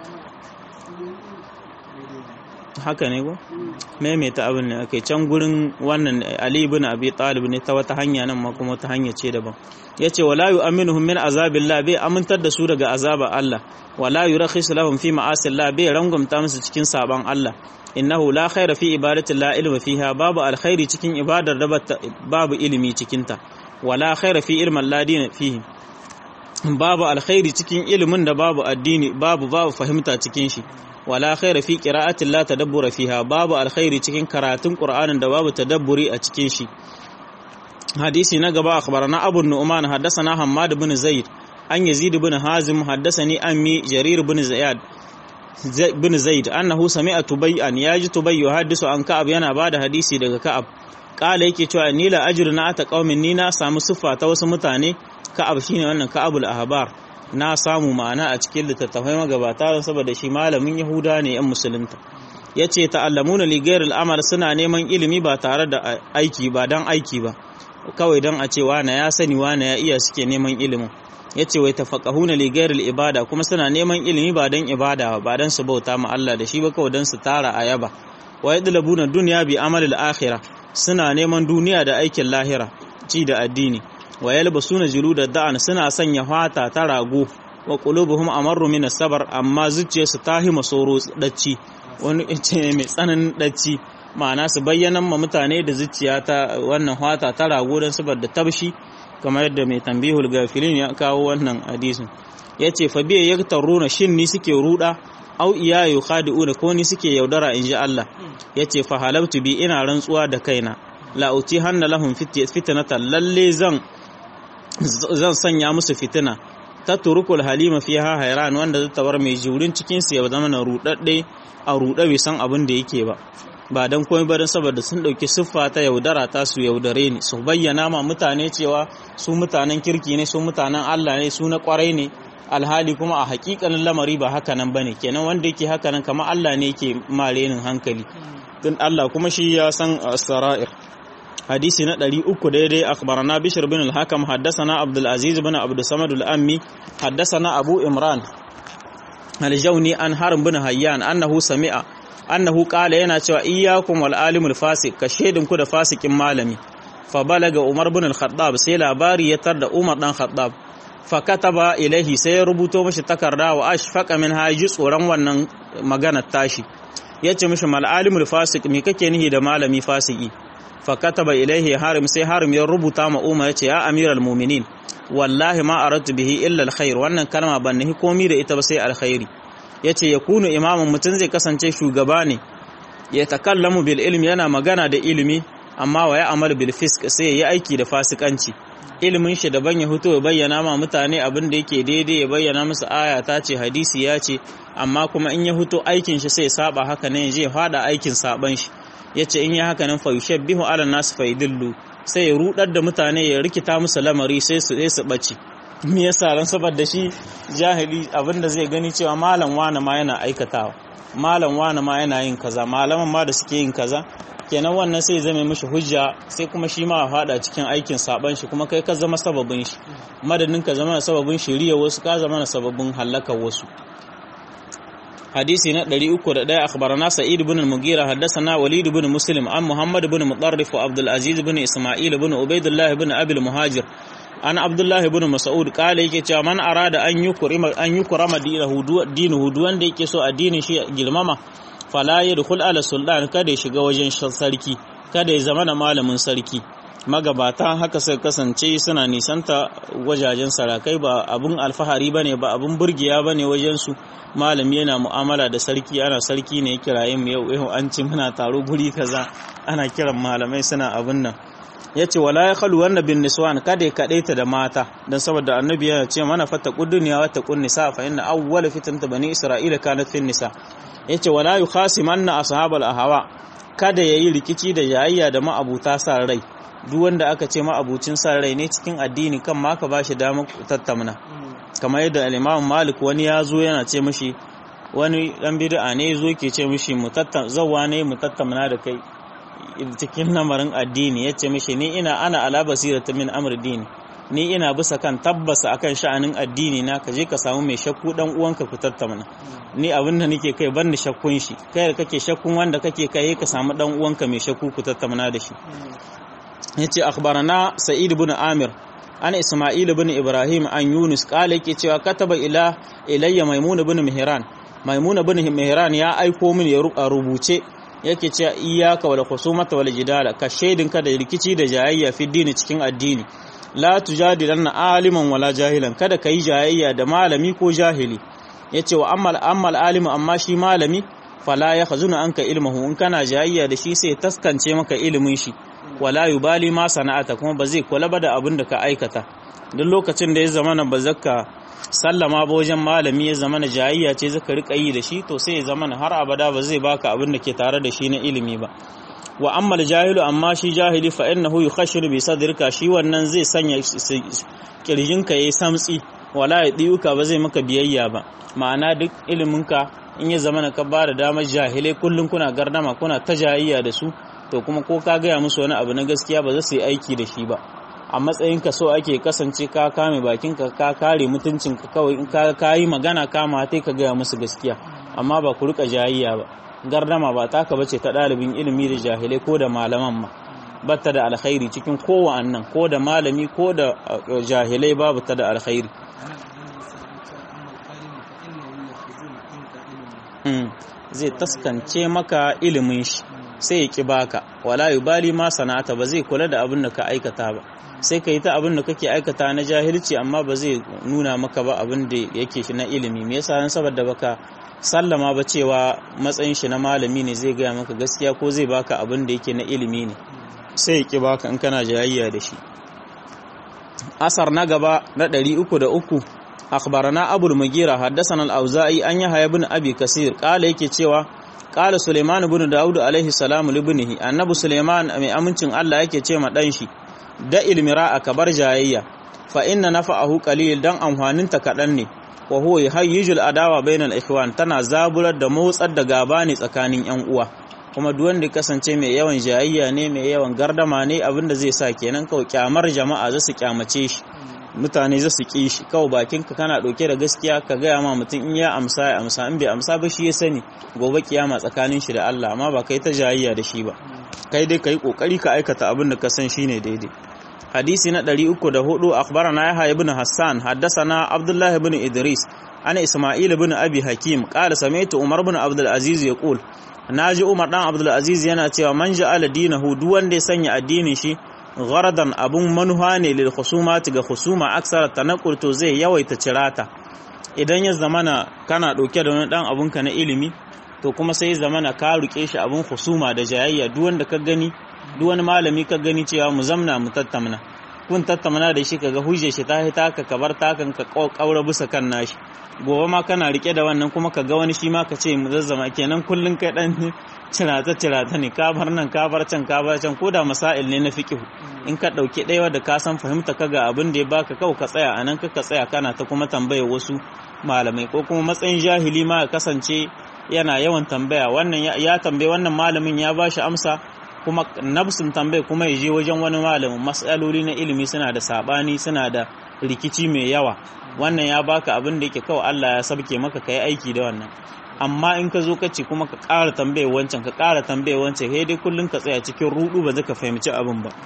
haka ne ko maimaita abin ne ake can gurin wannan ali ibn abi talib ne ta wata hanya nan ma kuma ta hanya ce daban yace wala yu'minuhum min azabillah bai amintar da su daga azaba Allah wala yurakhis lahum fi ma'asillah bai rangumta musu cikin saban Allah innahu la khaira fi ibadati la ilma fiha babu alkhairi cikin ibadar da babu ilimi cikin ta wala khaira fi ilmin la dina fihi babu alkhairi cikin ilimin da babu addini babu babu fahimta cikin shi wala khaira fi qira'atin la tadabbura fiha babu alkhairi cikin karatun qur'anin da babu tadabburi a cikin shi hadisi na gaba akhbarana abu nu'man haddathana hammad ibn zaid an yazid ibn hazim haddathani ammi jarir ibn ziyad ibn zaid annahu sami'a tubayyan yaji tubay yuhaddisu an ka'ab yana bada hadisi daga ka'ab kala yake cewa ni la ajru na ata qaumin ni na samu siffa ta wasu mutane ka'ab shine wannan ka'abul ahbar na samu ma'ana a cikin littattafai magabata saboda shi malamin yahuda ne yan musulunta yace ta'allamuna li ghairil amal suna neman ilimi ba tare da aiki ba dan aiki ba kawai dan a ce wane ya sani wane ya iya suke neman ilimin yace wai tafaqahuna li ghairil ibada kuma suna neman ilimi ba dan ibada ba dan su bauta ma Allah da shi ba kawai dan su tara ayaba wa yadlabuna dunya bi amalil akhirah suna neman duniya da aikin lahira ci da addini wa yalbasuna da da'an suna sanya fata ta rago wa qulubuhum amarru min as-sabr amma zuciyarsu ta hima soro dacci wani ce mai tsananin dacci ma'ana su bayyana ma mutane da zuciya ta wannan hwata ta rago don saboda tabshi kamar yadda mai tambihul gafilin ya kawo wannan hadisin yace fa biya yaktaruna shin ni suke ruda au iya yukhadi'una ko ni suke yaudara inji Allah yace fa halabtu bi ina rantsuwa da kaina la uti hanna lahum fitnatan lalle zan zan sanya musu fitina ta turukul halima fiha hayran wanda zata bar mai jurin cikin su ya zama na rudadde a ruɗe bai san abin da yake ba ba don komai ba don saboda sun ɗauki siffa ta yaudara ta su yaudare ni su bayyana ma mutane cewa su mutanen kirki ne su mutanen Allah ne su na kwarai ne alhali kuma a hakikanin lamari ba haka nan bane kenan wanda yake haka nan kamar Allah ne yake marenin hankali din Allah kuma shi ya san sara'ir hadisi na 300 daidai akhbarana bishr bin al-hakam haddathana abdul aziz bin abdul samad al-ammi haddathana abu imran al-jawni an harb bin hayyan annahu sami'a annahu qala yana cewa iyyakum wal alimul fasik ka shedin ku da fasikin malami fa balaga umar bin al-khattab sai labari ya tar da umar dan khattab fa kataba ilaihi sai ya rubuto mishi takarda wa ashfaqa min haji tsoron wannan magana tashi yace mishi mal alimul fasik me kake nihi da malami fasiki fa kataba ilaihi harim sai harim ya rubuta ma umar yace ya amiral mu'minin wallahi ma aradtu bihi illa alkhair wannan kalma ban nahi komi da ita ba sai alkhairi yace yakunu imamun mutun zai kasance shugaba ne ya takallamu bil ilmi yana magana da ilimi amma wa ya amal bil fisk sai ya aiki da fasikanci ilimin shi daban ya fito ya bayyana ma mutane abin da yake daidai ya bayyana musu aya ta ce hadisi ya ce amma kuma in ya fito aikin shi sai saba haka ne je fada aikin saban shi yace in ya haka nan fa yushabbihu ala nas fa yidillu sai ya rudar da mutane ya rikita musu lamari sai su sai su bace me yasa ran saboda shi jahili abinda zai gani cewa malam wani ma yana aikatawa malam wani ma yana yin kaza malaman ma da suke yin kaza kenan wannan sai zame mishi hujja sai kuma shi ma fada cikin aikin saban shi kuma kai ka zama sababin shi madadin ka zama sababin shiriya wasu ka zama sababin halakar wasu hadisi na 301 akhbarana sa'id ibn al-mughira haddathana walid ibn muslim an muhammad ibn mutarrif wa abdul aziz ibn isma'il ibn ubaidullah ibn abi al-muhajir an abdullah ibn mas'ud kala yake cewa man arada an yukrima an yukrama dinahu dinuhu wanda yake so addinin shi girmama fala yadkhul ala sultan kada ya shiga wajen sarki kada ya zama na malamin sarki magabata haka sai kasance suna nisanta wajajen sarakai ba abun alfahari bane ba abun burgiya bane wajen su malami yana mu'amala da sarki ana sarki ne kirayen mu yau yau an ci muna taro guri kaza ana kiran malamai suna abun nan yace wala ya khalu wanna bin niswan kada ya kadaita da mata dan saboda annabi ya ce mana fata duniya wa taqun nisa fa inna awwala fitnata bani isra'ila kanat fin nisa yace wala yukhasimanna ashabal ahwa kada yayi rikici da yayayya da ma'abuta sa rai duk wanda aka ce ma'abucin sa rai ne cikin addini kan ma ka bashi damar tattamna kamar yadda al-Imam Malik wani ya zo yana ce mishi wani dan bid'a ne zo ke ce mishi mu tattam zawwa ne mu tattamna da kai cikin lamarin addini yace mishi ni ina ana ala basirata min amr dini ni ina bisa kan tabbasa akan sha'anin addini na ka je ka samu mai shakku dan uwanka ku tattamna ni abin da nake kai ban da shakkun shi kai da kake shakkun wanda kake kai ka samu dan uwanka mai shakku ku tattamna da shi yace akhbarana sa'id ibn amir an isma'il ibn ibrahim an yunus kala yake cewa kataba ila ilayya maimun ibn mihran maimun ibn mihran ya aiko min ya rubuce yake cewa iyyaka wal khusumata wal jidala ka shaidinka da rikici da jayayya fi dini cikin addini la tujadilanna aliman wala jahilan kada kai jayayya da malami ko jahili yace wa ammal ammal alimu amma shi malami fala ya khazuna anka ilmuhu in kana jayayya da shi sai taskance maka ilimin shi wala yubali ma sana'ata kuma ba zai kula ba da abin da ka aikata duk lokacin da ya zama na ba zaka sallama ba wajen malami ya zama na jayayya ce zaka rika yi da shi to sai ya zama na har abada ba zai baka abin da ke tare da shi na ilimi ba wa ammal jahilu amma shi jahili fa innahu yukhashiru bi sadrika shi wannan zai sanya kirjinka yayi samtsi wala yadiuka ba zai maka biyayya ba ma'ana duk iliminka in ya zama na ka ba da damar jahilai kullum kuna gardama kuna ta jayayya da su to kuma ko ka gaya musu wani abu na gaskiya ba za su yi aiki da shi ba a matsayin ka so ake kasance ka kame bakinka ka kare mutuncinka kawai in ka yi magana kama tai ka gaya musu gaskiya amma ba ku rika jayayya ba gardama ba taka bace ta ɗalibin ilimi da jahilai ko da malaman ma batta da alkhairi cikin kowannan ko da malami ko da jahilai babu ta da alkhairi zai taskance maka ilimin shi sai ya ki baka wala yubali ma sana'ata ba zai kula da abin da ka aikata ba sai ka yi ta abin da kake aikata na jahilci amma ba zai nuna maka ba abin da yake shi na ilimi me yasa dan saboda baka sallama ba cewa matsayin shi na malami ne zai gaya maka gaskiya ko zai baka abin da yake na ilimi ne sai ya ki baka in kana jayayya da shi asar na gaba na 303 akhbarana abul mugira haddathana al-auza'i an yahya ibn abi kasir kala yake cewa kala suleiman ibn daud alaihi salamu libnihi annabi suleiman mai amincin Allah yake ce ma dan shi da ilmira a kabar jayayya fa inna nafa'ahu qalil dan amfanin ta kadan ne wa huwa yuhayyijul adawa bainal ikhwan tana zaburar da motsar da gaba ne tsakanin yan uwa kuma duk wanda kasance mai yawan jayayya ne mai yawan gardama ne abinda zai sa kenan kawai kyamar jama'a za su kyamace shi mutane za su ƙi shi kawai bakinka kana ɗauke da gaskiya ka gaya ma mutum in ya amsa ya amsa in bai amsa ba shi ya sani gobe kiyama tsakanin shi da Allah amma ba kai ta jayayya da shi ba kai dai kai kokari ka aikata abin da ka san shine daidai hadisi na 304 akhbarana yahya ibn hassan haddathana abdullah ibn idris ana isma'il ibn abi hakim qala sami'tu umar ibn abdul aziz yaqul naji umar dan abdul aziz yana cewa man ja'ala dinahu duk wanda ya sanya addinin shi gharadan abun manuha ne lil khusumati ga khusuma aksara tanaqul to zai yawaita cirata idan ya zamana kana dauke da wani dan abunka na ilimi to kuma sai zamana ka ruke shi abun khusuma da jayayya duk wanda ka gani duk wani malami ka gani cewa mu zamna mu tattamna kun tattamna da shi kaga hujje shi ta hita ka kabar takan ka kaura bisa kan nashi gobe ma kana rike da wannan kuma ka ga wani shi ma ka ce mu zazzama kenan kullun kai dan cirata cirata ne ka bar nan ka bar can ka bar can ko da masail ne na fiqh in ka dauki ɗaya da ka san fahimta ka ga abin da ya baka kau ka tsaya anan ka tsaya kana ta kuma tambaya wasu malamai ko kuma matsayin jahili ma ya kasance yana yawan tambaya wannan ya tambaye wannan malamin ya bashi amsa kuma nafsin tambaye kuma ya je wajen wani malamin matsaloli na ilimi suna da sabani suna da rikici mai yawa wannan ya baka abin da yake kawai Allah ya sabke maka kai aiki da wannan amma in ka zo ka ce kuma ka ƙara tambaye wancan ka ƙara tambaye wancan sai dai kullun ka tsaya cikin rudu ba zaka fahimci abin ba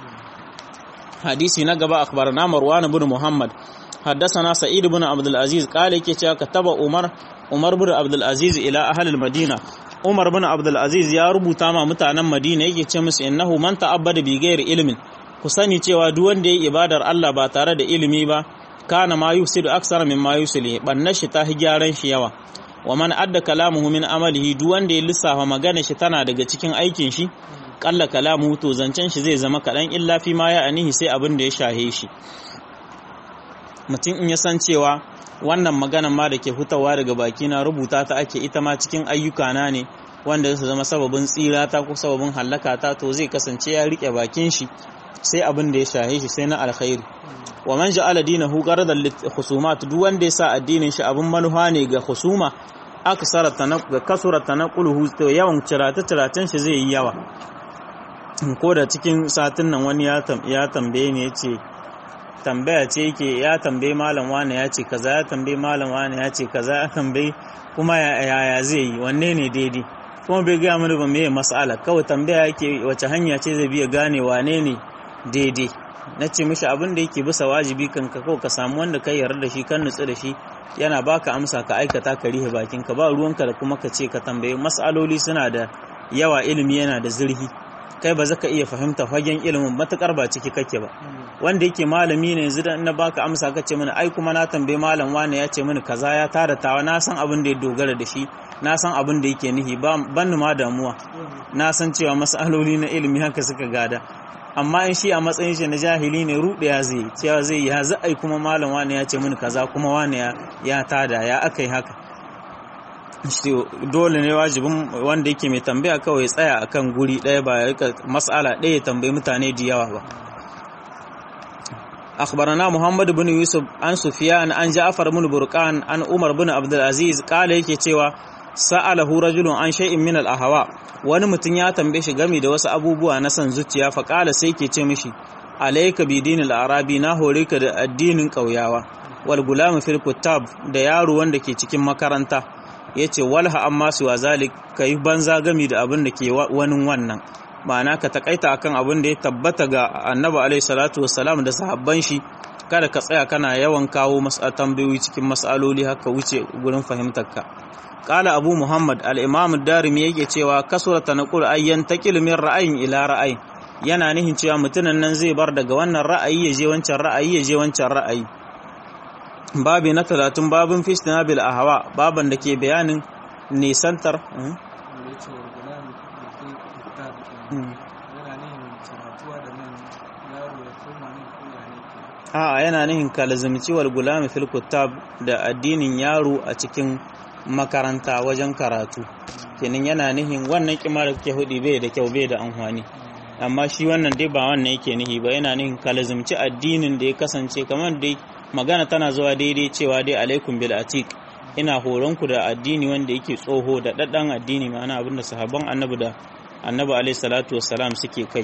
hadisi na gaba akhbarana marwan ibn muhammad حدثنا سعيد بن عبد العزيز قال yake cewa kataba Umar Umar bin Abdul Aziz ila ahli al-Madina Umar bin Abdul Aziz ya rubuta ma mutanen Madina yake ce musu innahu man ta'abbada bi ghairi ilmin ku sani cewa duk wanda yayi ibadar Allah ba tare da ilimi ba kana ma yusidu aksara min ma yusli bannan shi ta gyaran shi yawa wa man adda kalamuhu min amalihi duk wanda ya lissafa magana shi tana daga cikin aikin shi kalla kalamuhu to zancen shi zai zama kadan illa fi ma ya anihi sai abin da ya shahe shi mutum in ya san cewa wannan maganan ma da ke hutawa daga baki na rubuta ta ake ita ma cikin ayyuka na ne wanda su zama sababin tsira ta ko sababin hallaka ta to zai kasance ya rike bakin shi sai abin da ya shahe shi sai na alkhairi wa man ja'ala dinahu qaradan lit khusumat duk wanda ya sa addinin shi abin manuha ne ga khusuma aksara tanaqqa kasura tanaquluhu to yawan cirata ciratan shi zai yi yawa ko da cikin satin nan wani ya tambaye ne yace tambaya ce yake ya tambaye malam wane ya ce kaza ya tambaye malam wane ya ce kaza ya tambaye kuma yaya zai yi wanne ne daidai kuma bai gaya mana ba me mas'ala kawai tambaya yake wace hanya ce zai biya gane wane ne daidai na ce mishi abin da yake bisa wajibi kan ka kawai ka samu wanda ka yarda da shi kan nutsu da shi yana baka amsa ka aikata ka rihe bakin ka ba ruwanka da kuma ka ce ka tambaye mas'aloli suna da yawa ilimi yana da zurfi kai ba zaka iya fahimta fagen ilimin matukar ba ciki kake ba wanda yake malami ne yanzu da na baka amsa ka ce mini ai kuma na tambaye malam wane ya ce mini kaza ya tara tawa na san abin da ya dogara da shi na san abin da yake nihi ba ban ma damuwa na san cewa masaloli na ilimi haka suka gada amma in shi a matsayin shi na jahili ne ruɗe ya zai cewa zai ya za ai kuma malam wane ya ce mini kaza kuma wane ya tada ya aka yi haka dole ne wajibin wanda yake mai tambaya kawai tsaya akan guri ɗaya ba ya rika mas'ala ɗaya ya tambayi mutane da yawa ba أخبرنا محمد بن يوسف عن سفيان عن جعفر بن برقان عن عمر بن عبد العزيز قال yake cewa sa'alahu rajulun an shay'in min al-ahwa wani mutum ya tambaye shi game da wasu abubuwa na san zuciya fa kala sai ke ce mishi alayka bi dinil arabi na hore ka da addinin kauyawa wal gulam fil kutab da yaro wanda ke cikin makaranta yace walha amma su wa zalik kai banza gami da abin da ke wani wannan ma'ana ka takaita akan abin da ya tabbata ga annabi alaihi salatu wassalam da sahabban shi kada ka tsaya kana yawan kawo tambayoyi cikin mas'aloli haka wuce gurin fahimtar ka qala abu muhammad al-imam ad-darimi yake cewa kasura tanqul ayyan taqil min ra'ayin ila ra'ayin yana nihin cewa mutunan nan zai bar daga wannan ra'ayi ya je wancan ra'ayi ya je wancan ra'ayi babi na 30 babin fistinabil ahwa baban da ke bayanin nisantar a yana nihin kalazimci wal gulami fil kutab da addinin yaro a cikin makaranta wajen karatu kenan yana nihin wannan kima da kuke hudi bai da kyau bai da amfani amma shi wannan dai ba wannan yake nihi ba yana nihin kalazimci addinin da ya kasance kamar dai magana tana zuwa daidai cewa dai alaikum bil atiq ina horonku da addini wanda yake tsoho da daddan addini ma'ana abinda sahabban annabi da annabi alaihi salatu wassalam suke kai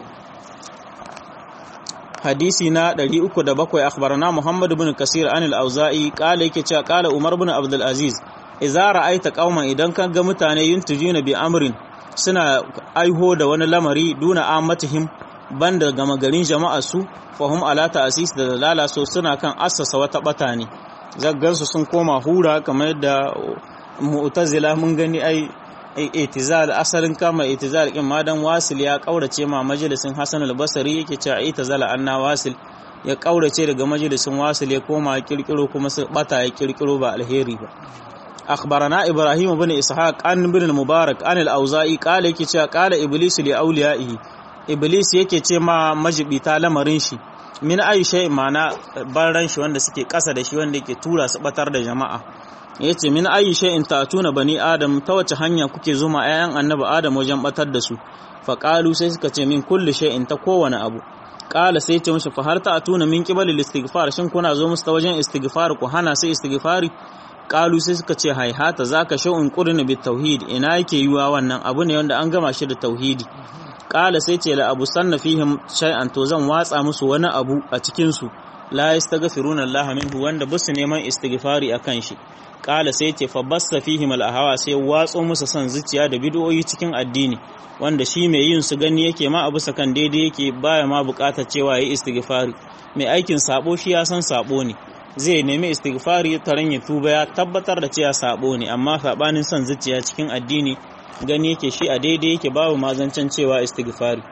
hadisi na 307 akhbarana Muhammad ibn Kasir an al-Auza'i kala yake cewa kala Umar ibn Abdul Aziz idza ra'aita qauman idan ka ga mutane yuntujuna bi amrin suna aiho da wani lamari duna amatihim banda gama garin jama'a su fahum ala ta'sis da dalala so suna kan assasa wata bata ne zaggansu sun koma hura kamar yadda mu'tazila mun gani ai itizal asalin kama itizal kin madan wasil ya kaurace ma majalisin Hassan al-Basri yake cewa itizala anna wasil ya kaurace daga majalisin wasil ya koma kirkiro kuma su bata ya kirkiro ba alheri ba akhbarana ibrahim ibn ishaq an ibn al-mubarak an al-auza'i qala yake cewa qala iblis li awliyaihi iblis yake ce ma majibita lamarin shi min aisha mana baran shi wanda suke kasa da shi wanda yake tura su batar da jama'a ya ce min ayi shay'in tatuna bani adam ta wace hanya kuke zuma ayan annabi adam wajen batar da su fa qalu sai suka ce min kulli shay'in ta kowane abu qala sai ce mushi fa har ta'tuna min qibalil istighfar shin kuna zo musu ta wajen istighfar ku hana sai istighfari qalu sai suka ce haihata zaka shay'un qurna bit tauhid ina yake yiwa wannan abu ne wanda an gama shi da tauhidi qala sai ce la abu sanna fihim shay'an to zan watsa musu wani abu a cikin su la yastaghfiruna Allah minhu wanda basu neman istighfari akan shi kala sai ce fa basta fihim al sai watso musu son zuciya da bid'o'i cikin addini wanda shi mai yin su gani yake ma abu sakan daidai yake baya ma bukatar cewa yayi istighfari mai aikin sabo shi ya san sabo ne zai nemi istighfari taran ya tuba ya tabbatar da cewa sabo ne amma sabanin son zuciya cikin addini gani yake shi a daidai yake babu mazancan cewa istighfari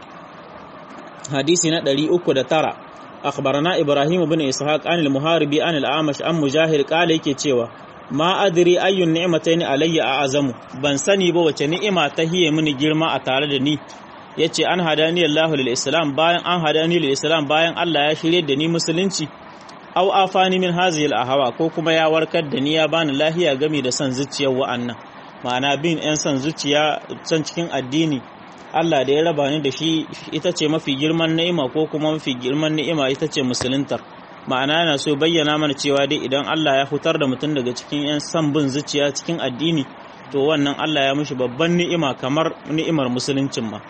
hadisi na 309 akhbarana ibrahim ibn ishaq an al-muharibi an al-amash an mujahid kala yake cewa ma adri ayyun ni'matayn alayya a'azamu ban sani ba wace ni'ima ta hiye mini girma a tare da ni yace an hadani Allahu lil Islam bayan an hadani lil Islam bayan Allah ya shirye da ni musulunci aw afani min hazihi al ahwa ko kuma ya warkar da ni ya bani lahiya gami da san zuciyar wa'annan ma'ana bin yan san zuciya san cikin addini Allah da ya raba ni da shi ita ce mafi girman ni'ima ko kuma mafi girman ni'ima ita ce musuluntar ma'ana yana so bayyana mana cewa dai idan Allah ya hutar da mutum daga cikin 'yan san bin zuciya cikin addini to wannan Allah ya mushi babban ni'ima kamar ni'imar musuluncin ma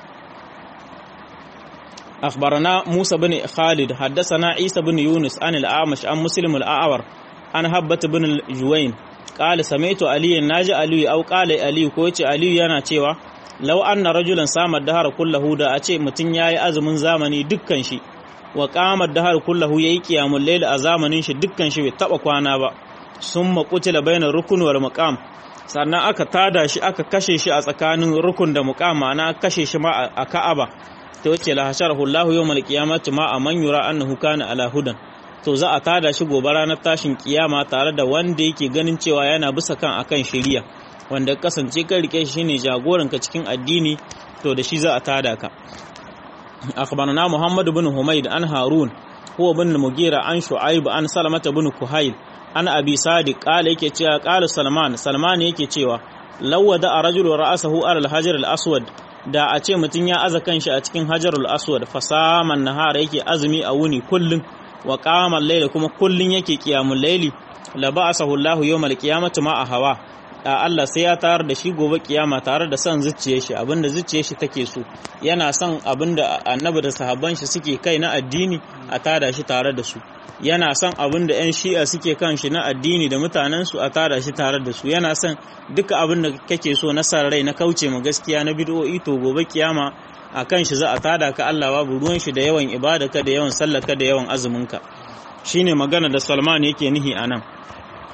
أخبرنا موسى بن خالد حدثنا عيسى بن يونس عن الأعمش عن مسلم الأعور عن هبة بن الجوين قال سمعت علي ناجي علي أو قال علي كوتي علي yana cewa law anna rajulan sama dahar kullahu da a ce mutun yayi azumin zamani dukkan shi wa qamar dahar kullahu yayi qiyamul layl a zamanin shi dukkan shi bai taba kwana ba summa qutila baina rukun wal maqam sannan aka tada shi aka kashe shi a tsakanin rukun da muqam ma'ana kashe shi ma a Ka'aba ta wace la hasharahu Allah yawmal qiyamati ma man yura annahu kana ala hudan to za a tada shi gobe ranar tashin kiyama tare da wanda yake ganin cewa yana bisa kan akan shari'a wanda kasance kan rike shi shine jagoranka cikin addini to da shi za a tada ka أخبرنا محمد بن حميد عن هارون هو بن المغيرة عن شعيب عن سلمة بن كهيل عن أبي صادق قال يكي تشيا قال سلمان سلمان يكي تشيا لو ودع رجل رأسه على الحجر الأسود da a ce mutum ya aza kanshi a cikin hajarul aswad fasaman nahara yake azumi a wuni kullum wa qamal layla kuma kullun yake qiyamul layli la ba'asahu Allahu yawmal qiyamati ma a hawa da Allah sai ya tayar da shi gobe kiyama tare da son zuciyar shi abinda zuciyar shi take so yana son abinda annabi da sahabban shi suke kai na addini a tada shi tare da su yana son abinda yan shi'a suke kan shi na addini da mutanen su a tada shi tare da su yana son duka abinda kake so na san rai na kauce ma gaskiya na bid'o'i to gobe kiyama a kan shi za a tada ka Allah babu ruwan shi da yawan ibadaka da yawan sallaka da yawan azumin ka shine magana da Salman yake nihi anan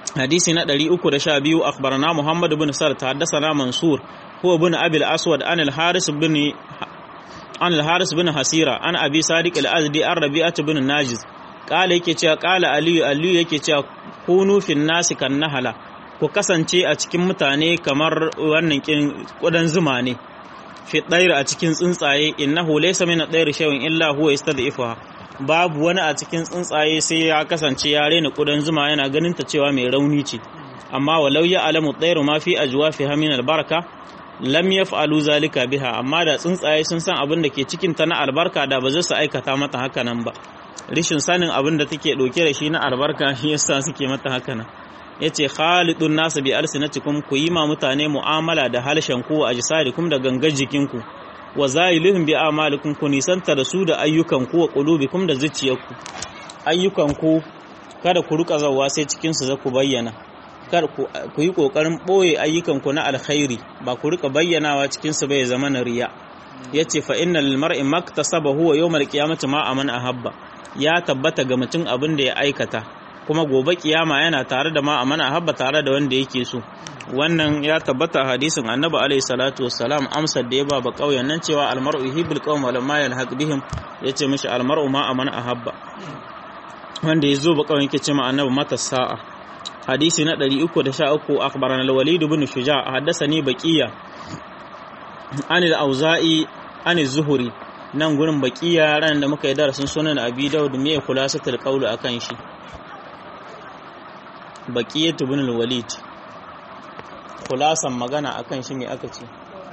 hadisi na 312 akhbarana muhammad ibn sart haddathana mansur huwa ibn abi al-aswad an al-haris ibn an al-haris ibn hasira an abi sadiq al-azdi an rabi'at ibn najiz kala yake cewa kala aliyu aliyu yake cewa kunu fin nasi kan nahala ku kasance a cikin mutane kamar wannan kudan zuma ne fi ɗair a cikin tsuntsaye innahu laysa min ɗair shay'in illa huwa yastad'ifuha babu wani a cikin tsuntsaye sai ya kasance ya rena kudan zuma yana ganin ta cewa mai rauni ce amma walau ya alamu ɗairu ma fi ajwafiha min albarka lam yaf'alu zalika biha amma da tsuntsaye sun san abin da ke cikin ta na albarka da ba za su aikata mata haka nan ba rishin sanin abin da take ɗauke da shi na albarka shi yasa suke mata haka nan yace khalidun nasu bi alsinatikum ku yi ma mutane mu'amala da halshen ku a jisadikum da gangar jikinku wa zailuhum bi amalikum ku nisanta da su da ayyukan ku wa qulubikum da zuciyarku ayyukan ku kada ku ruka zawa sai cikin su za ku bayyana kar ku yi kokarin boye ayyukan ku na alkhairi ba ku rika bayyanawa cikin su bai zama na riya yace fa innal mar'i maktasaba huwa yawmal qiyamati ma aman ahabba ya tabbata ga mutum abin da ya aikata kuma gobe kiyama yana tare da ma amana habba tare da wanda yake so wannan ya tabbata hadisin annabi alaihi salatu wassalam amsar da ya ba ba kauyen nan cewa almar'u yuhibbul qawm wa lamma yalhaq bihim yace mishi almar'u ma amana ahabba wanda yazo ba kauyen yake ce ma annabi mata sa'a hadisi na 313 akhbarana al-walid ibn shuja' haddathani baqiya an al-auza'i an az-zuhri nan gurin baqiya ran da muka yi darasin sunan abi daud me khulasatul qawl akan shi baqiyatu ibn al-walid khulasan magana akan shi me aka ce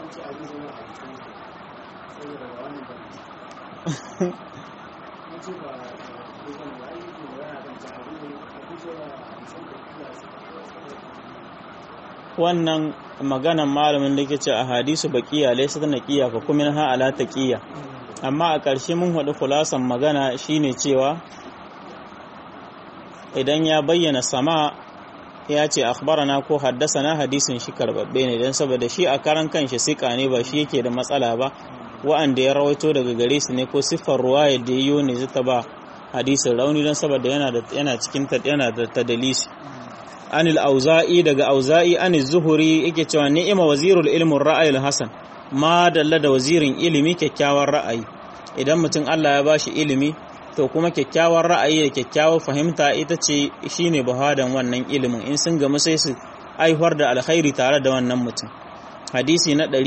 wannan maganan malamin da ke ce a hadisu baqiya laysa naqiya fa kuma ha ala taqiya amma a ƙarshe mun haɗu khulasan magana shine cewa idan ya bayyana sama ya ce akhbarana ko haddasana hadisin shi karbabbe ne don saboda shi a karan kanshi sika ne ba shi yake da matsala ba wa'anda ya rawaito daga gare su ne ko siffar ruwaya da yiwo ne zata ba hadisin rauni don saboda yana da yana cikin ta yana da tadalisi anil auza'i daga auza'i anil zuhuri yake cewa ni'ima wazirul ilmin ra'ayil hasan ma dalla da wazirin ilimi kyakkyawan ra'ayi idan mutum Allah ya bashi ilimi to kuma kyakkyawar ra'ayi da kyakkyawar fahimta ita ce shine bahadan wannan ilimin in sun gamu sai su aihuwar da alkhairi tare da wannan mutum hadisi na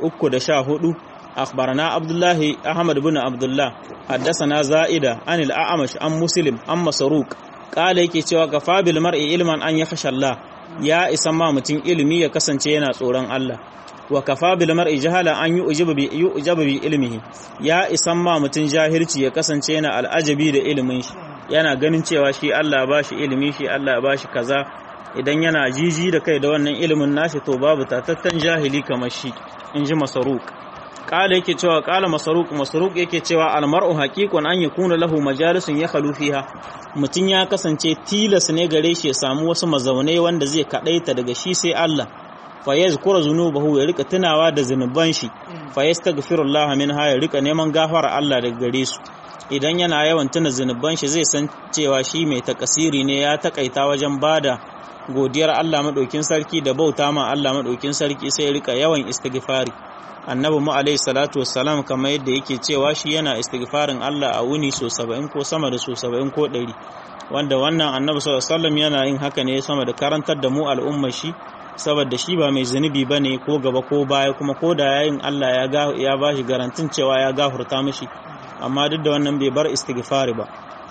314 akhbarana abdullahi ahmad bin abdullah haddathana za'ida an al-a'mash an muslim an masruq kala yake cewa kafa bil mar'i ilman an yakhsha Allah ya isa ma mutum ilimi ya kasance yana tsoron Allah wa kafa bil mar'i jahala an yu'jibu bi yu'jabu bi ilmihi ya isan ma mutun jahilci ya kasance yana al'ajabi da ilimin shi yana ganin cewa shi Allah ba shi ilimi shi Allah ba shi kaza idan yana jiji da kai da wannan ilimin nashi to babu tatattan jahili kamar shi inji masaruk kala yake cewa kala masaruk masaruk yake cewa al mar'u haqiqun an yakuna lahu majalisun yakhlu fiha mutun ya kasance tilas ne gare shi ya samu wasu mazaunai wanda zai kadaita daga shi sai Allah fa yazkura zunubahu ya rika tunawa da zunuban shi fa yastaghfirullah minha ya rika neman gafara Allah daga gare su idan yana yawan tuna zunuban shi zai san cewa shi mai takasiri ne ya takaita wajen bada godiyar Allah madaukin sarki da bauta ma Allah madaukin sarki sai ya rika yawan istighfari annabi mu alaihi salatu wassalam kamar yadda yake cewa shi yana istighfarin Allah a wuni so 70 ko sama da so 70 ko 100 wanda wannan annabi sallallahu alaihi wasallam yana yin haka ne sama da karantar da mu al'ummar shi saboda shi ba mai zunubi ba ne ko gaba ko baya kuma ko da yayin Allah ya ba shi garantin cewa ya gafurta mishi amma duk da wannan bai bar istighfari ba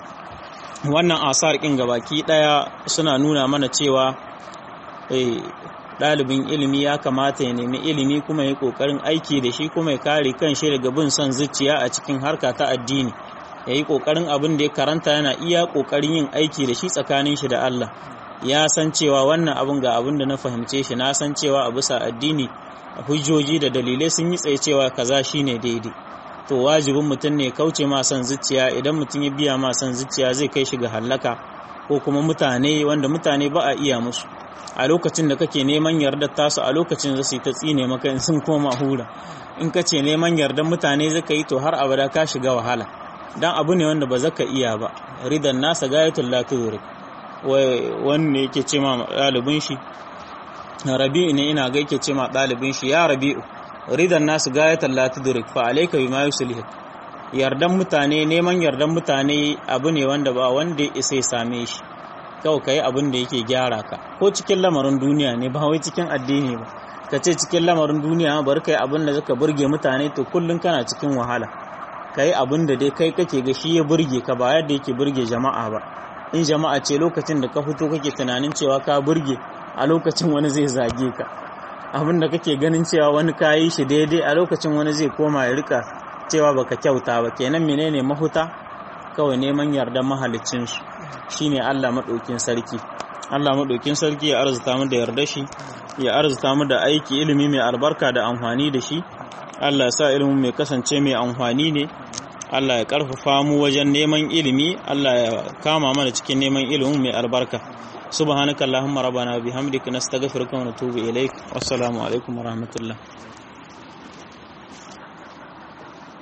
wannan asar kin gabaki daya suna nuna mana cewa ɗalibin ilimi ya kamata ya nemi ilimi kuma ya ƙoƙarin aiki da shi kuma ya kare kan shi daga bin son zuciya a cikin harka ta addini ya yi ƙoƙarin abin da ya karanta yana iya ƙoƙarin yin aiki da shi tsakanin shi da Allah ya san cewa wannan abin ga abin da na fahimce shi na san cewa a bisa addini hujjoji da dalilai sun yi tsaye cewa kaza shine daidai to wajibin mutum ne kauce ma son zuciya idan mutum ya biya ma son zuciya zai kai shi ga hallaka ko kuma mutane wanda mutane ba a iya musu a lokacin da kake neman yardar tasu a lokacin za su yi ta tsine maka in sun koma hura in ka ce neman yardar mutane zaka yi to har abada ka shiga wahala dan abu ne wanda ba zaka iya ba ridan nasa gayatul la tudrik wanne yake ce ma ɗalibin shi rabi'u ne ina ga yake ce ma ɗalibin shi ya rabi'u ridan nasu gayatan la tudrik fa alayka bima yuslih yardan mutane neman yardan mutane abu ne wanda ba wanda ya isa ya same shi kawai kai abin da yake gyara ka ko cikin lamarin duniya ne ba wai cikin addini ba ka ce cikin lamarin duniya bar kai abin da zaka burge mutane to kullun kana cikin wahala kai abin da dai kai kake ga shi ya burge ka ba yadda yake burge jama'a ba in jama'a ce lokacin da ka fito kake tunanin cewa ka burge a lokacin wani zai zage ka abin da kake ganin cewa wani ka yi shi daidai a lokacin wani zai koma ya rika cewa baka kyauta ba kenan menene mahuta kawai neman yarda mahalicinsu shine Allah maɗaukin sarki Allah maɗaukin sarki ya arzuta mu da yarda shi ya arzuta mu da aiki ilimi mai albarka da amfani da shi Allah ya sa ilimin mai kasance mai amfani ne Allah ya karfafa mu wajen neman ilimi Allah ya kama mana cikin neman ilimin mai albarka subhanakallahumma rabbana bihamdika nastaghfiruka wa natubu ilaik wassalamu alaikum warahmatullahi